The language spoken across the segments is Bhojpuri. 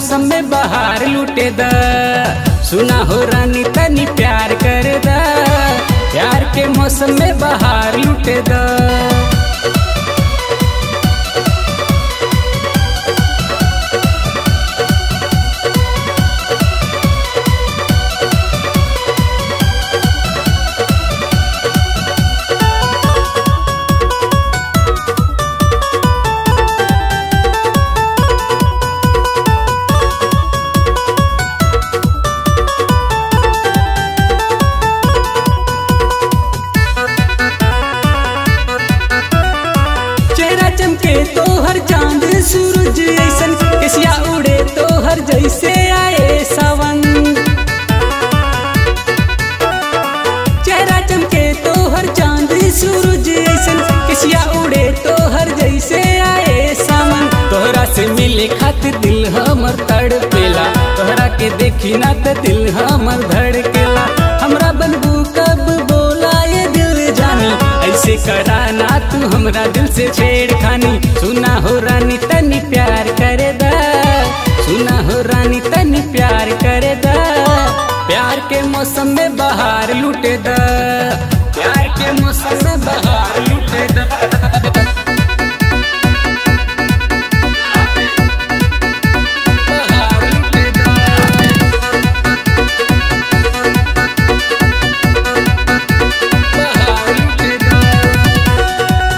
मौसम में बाहर लूटे द सुना हो रानी तनी प्यार कर द प्यार के मौसम में बाहर लूटे द चेहरा चमके तो हर चांद सूरज ऐसन किसिया उड़े तो हर जैसे आए सावन चेहरा चमके तो हर चांद सूरज ऐसन किसिया उड़े तो हर जैसे आए सावन तोहरा से मिले खातिर दिल हमर तड़पेला तोहरा के देखी ना त दिल हमर धड़केला हमरा बनबू कब बोला ये दिल जानी ऐसे करा ना तू हमरा दिल से छेड़खानी सुना हो रानी तनी प्यार करे दा सुना हो रानी तनी प्यार करे दा प्यार के मौसम में बाहर लूटे दा प्यार के मौसम में बाहर लूटे दा बाहर लूटे दा बाहर लूटे दा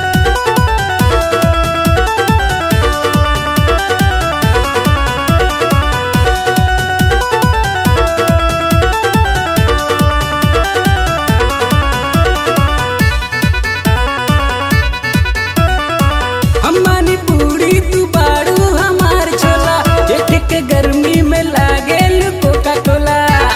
हमारी पूरी तू बाड़ू हमार छोला जेठ के गर्मी में लागे कोका कोला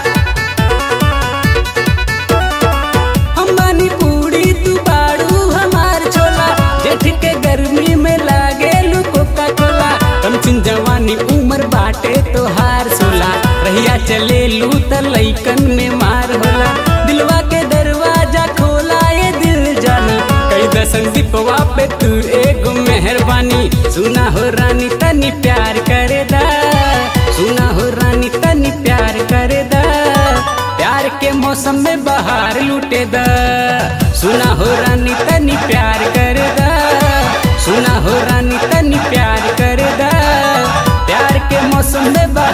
हमारी पूरी तू बाड़ू हमार छोला जेठ के गर्मी में लागे कोका कोला कम चिन जवानी उम्र बाटे तो हार सोला रहिया चले लू त लैकन में मार होला दिलवा के दरवाजा खोला ये दिल जानी कई दसन दीपवा पे तू एगो मेहरबानी सुना हो रानी तनी प्यार करे दा सुना हो रानी तनी प्यार करे दा प्यार के मौसम में बाहर लूटे दा सुना हो रानी तनी प्यार करे दा सुना हो रानी तनी प्यार करे दा प्यार के मौसम में बाहर